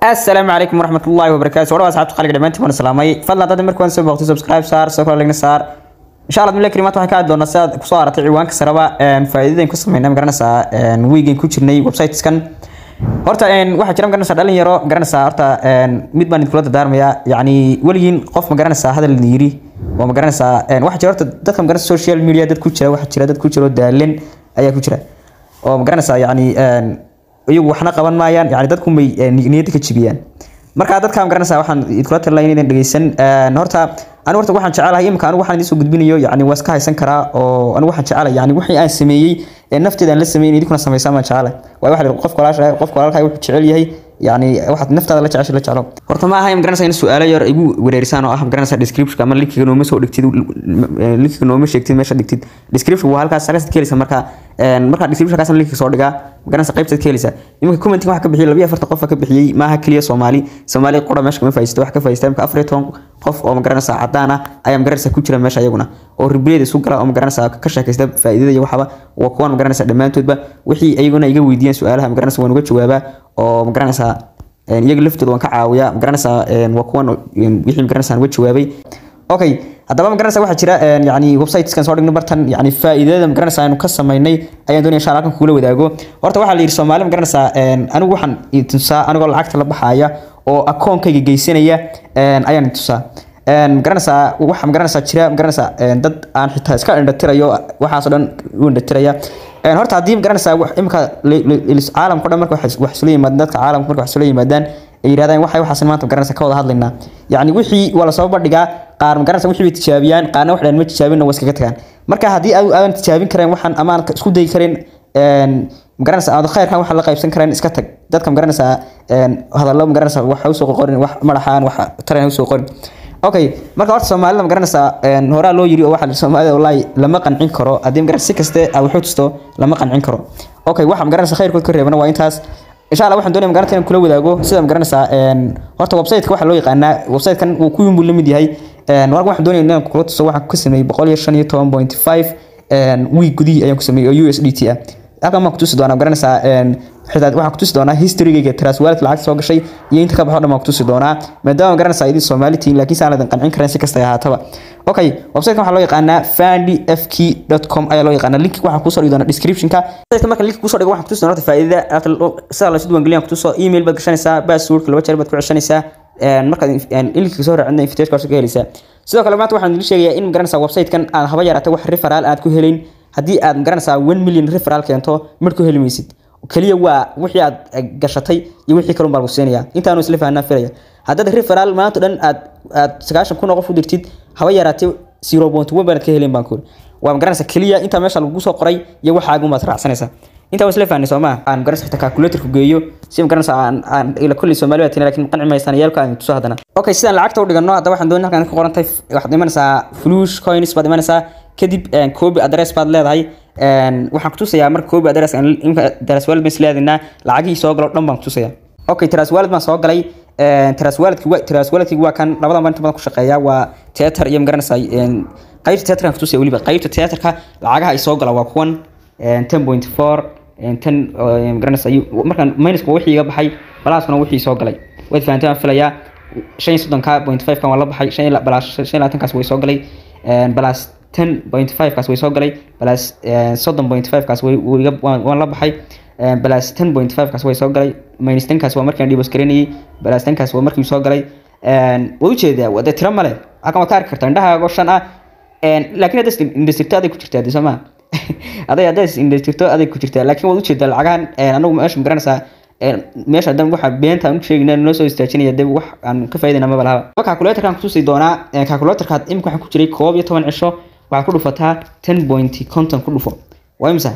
السلام عليكم ورحمة الله وبركاته ورحمة أصحاب تقالك دمانتي وانا سلامي فضلا دادا مركوان سو بوقتي سبسكرايب صار سو كلا لغنا صار إن شاء الله بملا كلمات waxaan ka hadli doonaa sidaad ku soo aratay ciwaanka saraba een faa'iidooyin ku sameynaa ma garanaysaa een weekend ku jirnay websiteskan horta een waxa jira ma garanaysaa dhalin yaro ma garanaysaa horta een mid baan idinkula dardaarmaya yacni weligiin qof ma garanaysaa hadal la yiri oo ma garanaysaa een waxa jira horta dadka ma garanaysaa social media dad ku jira waxa jira dad ku jira oo daalin ayaa ku jira oo ma garanaysaa yacni een iyagu waxna qaban maayaan yani dadku may niyadda ka jibiyaan marka dadka ma garanaysaa waxaan idinkula talinayaa inaydan dhegeysan horta anigu horta waxaan jecelahay imika anigu waxaan idiin soo gudbinayo yani waa iska haysan karaa oo anigu waxaan jecelahay yani wixii aan sameeyey ee nafteeda aan la sameeyey idinkuna samaysaan baan jecelahay waayo waxa la yidhi qofka walaasha qofka walaalkaa wuxuu jecel yahay yani waxaad naftaada la jeceshay la jeclo horta ma aha ma garanaysaa in su'aalo yar igu wareerisaan oo ah ma garanaysaa description ama linkiga nooma soo dhigtid linkiga nooma sheegtid meesha dhigtid description waa halkaas halkaas ka heleysa marka marka description kaasna linkiga soo dhigaa ma garanaysaa qaybtaad ka heleysa iminka commenting waxa ka bixiyay labiyo afartan qof ka bixiyey maaha keliya soomaali soomaali qura meesha kama faa'iisto wax ka faa'iista imika afar iyo toban qof oo ma garanaysaa cadaan ah ayaa ma garanaysaa ku jira meesha iyaguna oo ribliyada isu gala oo ma garanaysaa ka sheekaysta faa'iidada iyo waxaba waa kuwan ma garanaysaa dhammaantoodba wixii iyaguna iga weydiiyeen su'aalaha ma garanaysaa waan uga jawaabaa oo ma garanaysaa iyaga laftooda waan ka caawiyaa ma garanaysaa waa kuwan wixii ma garanaysaa uga jawaabay okay haddaba ma garanaysaa waxaa jira yani websiteskan soo dhigno bartan yani faa'iidada ma garanaysaa aynu ka samaynay ayaan doonaya insha halkan kugula wadaago horta waxaa la yidhi soomaali ma garanaysaa anigu waxaan tusaa anigoo lacagta la baxaaya oo akoonkayga geysanaya ayaan tusaa magaranaysaa waxa magaranaysaa jira magaranaysaa dad aan xitaa iska indhatirayo waxaasoo dhan u indhatiraya horta haddii magaranaysaa imika caalamka o dhan marka wax isula yimaadaan dadka caalamka marka wax isula yimaadaan ay yidhahdaan waxay waxaas maanta magaranaysaa ka wada hadlaynaa yacni wixii waa lasoo bandhigaa qaar magaranaysaa wixii bay tijaabiyaan qaarna wax dhan ma tijaabinna waa iskaga tagaan marka haddii aadan tijaabin karen waxaan ama aan isku dayi karin magaranaysaa aad khayrkan waxa la qaybsan kareen iska tag dadka magaranaysaa hadallo magaranaysaa wax usoo qorin wax madaxaan wax taran usoo qorin okay marka horta soomaalida ma garanaysaa horaa loo yiri oo waxa soomaalida wallahi lama qancin karo haddii ma garanaysaa si kaste aad wuxuu tusto lama qancin karo okay waxa ma garanaysaa khayrkood ka reebana waa intaas insha allah waxaan doonaya ma garanaysaa inaan kula wadaago sida ma garanaysaa horta website-ka waxa loo yaqaanaa website-kan uu ku yimid la mid yahay marka waxaan doonaya inaan kula tuso waxaan ka sameeyey boqol iyo shan iyo toban point five week gudihii ayaan ku sameeyey oo u s d t ah halkan baan ku tusi doonaa ma garanaysaa xitaa waxaan ku tusi doonaa historygayga transwaalid lacag soo gashay iyo inta ka baxo dhan baan ku tusi doonaa maadaama garanaysaa idin soomaali tihiin laakiin saan idin qancin karayn si kasta ay ahaataba okay website waxaa loo yaqaanaa fandy fk com ayaa loo yaqaanaa linki waxaan kusoo dhigi doonaa descriptionka website marka linki kusoo dhigo waxaan kutusi doonaa faa'iidada sida la isu diiwaangeliyan kutuso email baad gashanaysaa passwordka laba jeer baad ku ceshanaysaa markaad linkiga soo raacina invitation ka helaysaa sidoo kale maanta waxaan idin sheegayaa in magaranaysaa website-kan aad haba yaraatay wax referaal aad ku helayn haddii aad magaranaysaa one million referaal keento mar ku heli maysid kaliya waa wixii aad gashatay iyo wixii kalun baa lagu siinaya intaanu isla fahanaa filaya haddaad referaal maanta dhan aad aad sagaashan kun oo qof u dirtid haba yaraatay zero point one baanad ka helin baan kuuri waa magaranaysaa kaliya intaa meesha lagu soo qoray iyo waxaagun baad raacsanaysaa intaa waa isla fahanay soo maa aan magaranaysa xitaa calculatorku geeyo si magaranaysaa aan aan ila kulli soomaali baa tina laakiin qanci maysaan yeelka aan tuso haddana okay sidaan lacagta u dhigano haddaba waxaan doonay halkan ka qorantay waxaad imanaysaa flush coins baad imanaysaa kadib copy address baad leedahay waxaan kutusayaa marka copy address imka transwalid baan isleedaynaa lacagihii soo galo dhan baan kutusaya okay transwalid baan soo galay transwalidki wa transwalidki waa kan labadan baan inta badan ku shaqeeya waa theater iyo magaranaysaa qaybta theaterkan kutusaya weliba qaybta theaterka lacagaha ay soo gala waa kuwan ten point four ten magaranaysaa markaan minuska wixii iga baxay balaaskuna wixii soo galay waad fahanteen waan filayaa shan iyo soddonka point five kan waa la baxay shan iyo balaas shan iyo labaatankaas way soo galay balaas ten point five kaas way soo galay balaas soddon point five kaas waan la baxay balaas ten point five kaas way soo galay minus ten kaas waa markaan dhibos garinayay balaas ten kaas waa markii soo galay waad ujeedaa dee tiro male halkan waad ka arki kartaa indhahaago shan ah laakiin haddaad indhastirto aday ku jirtaa de soo maa aday haddaad indhastirto aday ku jirtaa laakiin waad ujeedaa lacagahan anagu meesha magaranaysaa meesha hadan waxa beenta aan u sheegina noo soo istaajinaya dib wax aan ka faa'iidayna ma balahaba marka calculatorkan kutusi doonaa calculatorka imika waxaan ku jiray koob iyo toban cisho waxaad ku dhufataa ten point conton ku dhufo waa imisa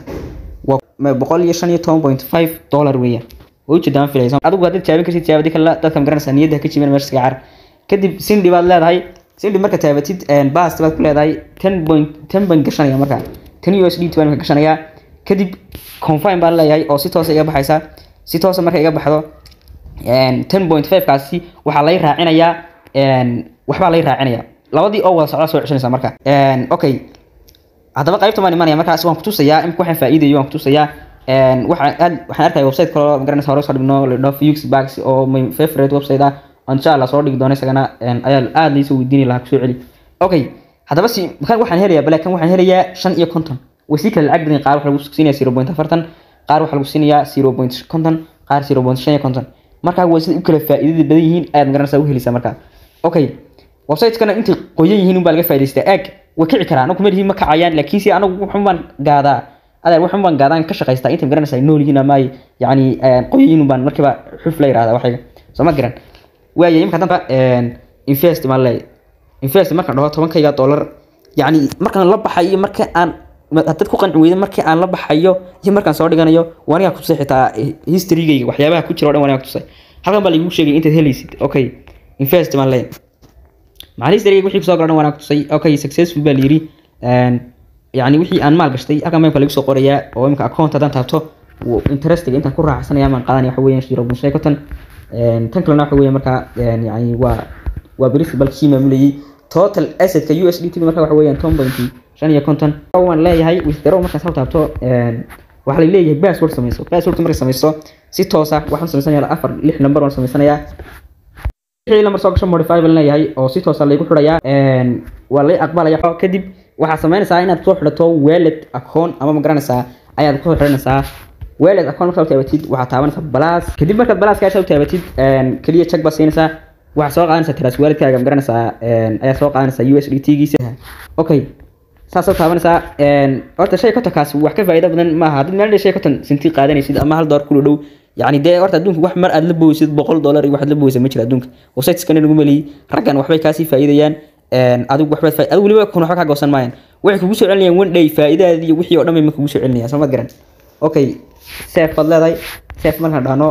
waa boqol iyo shan iyo toban point five dollar weeyaan waa ujeedaa ma filaysa adigu haddaad jaabin kartid jaabadi kale dadka magaranaysaa niyadda ka jibin meesha iska car kadib sindi baad leedahay sindi marka taabatid bast baad ku leedahay ten point ten baan gashanaya marka ten u s d baan ka gashanayaa kadib confine baan leeyahay oo si toosa iga baxaysa si toosa marka iga baxdo ten point five kaasi waxaa lay raacinayaa waxbaa lay raacinaya labadii oo wada socda soo ceshanaysa marka okay haddaba qaybta baan imanaya markaas waan kutusayaa imika waxaan faa'iidayo waan kutusayaa een waxaan aad waxaan arkaya website kale magaranaysa hore soo dhigno la dhaho Fux Bags oo my favorite website ah oo insha Allah soo dhigi doono isagana een ayaa aad liisoo weydiini lahaa kusoo celi okay haddaba si kan waxaan helayaa bale kan waxaan helayaa shan iyo konton way sii kala lacag badan qaar waxaa lagu siinayaa zero point afartan qaar waxaa lagu siinayaa zero point konton qaar zero point shan iyo konton markaa way sida u kala faa'iidada badan yihiin aad magaranaysaa u helaysaa markaa okay website-kana intay qoyan yihiin unbaa laga faa'iidaystaa eeg way kici karaan anagu kuma lihiin ma kacayaan laakiin si anagu waxun baan gaadaa adeer waxun baan gaadaan ka shaqaystaa intay magaranaysaa nool yihiin ama ay yacni qoyan yihiin unbaan markiiba xuf la yidhahdaa waxayga soo ma garan waaya imika damba invest maan leeyahay invest markaan dhaho tobankayga dollar yacni markaan la baxayo marka aan haddaad ku qanci weyda markii aan la baxayo iyo markaan soo dhiganayo waanigaa kutusay xitaa historygayga waxyaabaha ku jira o dhan waanigaa kutusay halkan baa lagu sheegay intaad helaysid okay invest maan leeyahay maxaa historygayga wixii kusoo galan waanigaa kutusay okay successful baa layidhi yacni wixii aan maal gashtay halkan memka lagu soo qorayaa oo imika account haddaan taabto interestiga intaan ku raaxsanaya maan qaadanaya waxa weeyaan zero point shan konton tan kalena waxa weeye markaa yani waa waa principal kii maamulayay total assetka USDT marka waxa weeyaan ton point shan iyo konton waan leeyahay withdraw markaan soo taabto waxaa la leeyahay password samayso passwordka marka samayso si toos ah waxaan samaysanayaa afar lix number waan samaysanayaa wixii lambar soo gasho modify baan leeyahay oo si toos ah laygu xidhayaa waa lay aqbalaya kadib waxaad samaynaysaa inaad soo xidhato wallet account ama ma garanaysaa ayaad kusoo xidhanaysaa wallet account markaad u taabatid waxaad taabanaysaa balaas kadib markaad balaaskaasa u taabatid keliya check baad siinaysaa waxaad soo qaadanaysaa tiraas waalidkaaga magaranaysaa ayaad soo qaadanaysaa USDT-giisa okay saasoo taabanaysaa horta shay kontonkaas wax ka faa'iido badan maaha haddii meel shay konton sinti qaadanaysid ama hal door kula dhow yacni dee horta adduunka wax mar aad la booysid boqol dollar iyo waxaad la booysa ma jira adduunka websiteskana nagu meliyey raggan waxbay kaasii faa'iidayaan adigu waxbaad faa adigu weliba kun waxba kaa goosan maayaan waxay kugu soo celinayaan one day faa'iidadaadii iyo wixii oo dhan bay ma kugu soo celinayaan soo ma garan okay seef baad leedahay seef markaan dhahno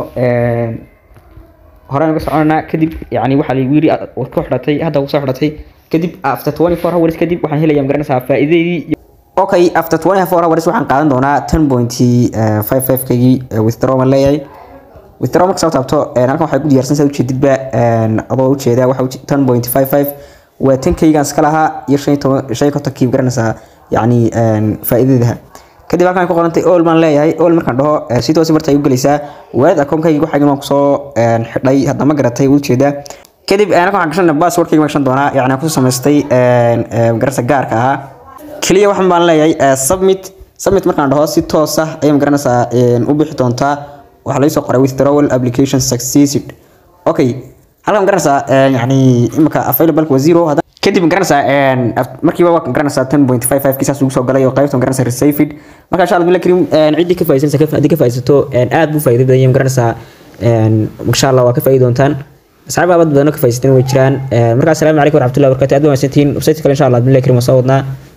horaan uga soconanaa kadib yani waxaa lagu yiri waad ku xidhatay hadda kusoo xidhatay kadib after twenty four hours kadib waxaan helayaa magaranaysaa faa'iidadii okay after twenty four hours waxaan qaadan doonaa ten point five five kagii withdraw baan leeyahay withdraw marka soo taabto halkan waxay ku diyaarsan saa ujeedidba adoo ujeedaa waxa ten point five five waa tan kaygaan iska lahaa iyo shan iyo toban shan iyo kontonkii magaranaysaa yacni faa'iidadaha kadib halkan ku qorantay all baan leeyahay all markaan dhaho si toos marta ay u gelaysaa waalid akoonkayga waxaygan waan kusoo xidhay hadda ma garatay u jeedaa kadib halkan waxaan gashan passwordkayga ma gashan doonaa yacni aan ku samaystay magaranaysa gaarka ahaa keliya waxaan baan leeyahay submit submit markaan dhaho si toos ah ayay magaranaysaa u bixi doontaa waxaa laga soo qoray withdrawal application succeeded okay halkan magaranaysaa yacni imika available waa zero kadib magaranaysaa markiiba waa magaranaysaa ten point five five kiisaas ugu soo galay oo qaybta magaranaysaa resafed marka insha allah karim ciddii ka faa'iidaysanaysa haddii ka faa'iidaysato aad buu faa'iido badan yahay magaranaysaa insha allah waa ka faa'iidi doontaan asxaab aad badan oo ka faa'iidaysatana way jiraan marka assalaamu calaykum waraxmatullahi wabarakatuh aad baa mahadsantihiin website kale insha allah billahi karim waa soo wadnaa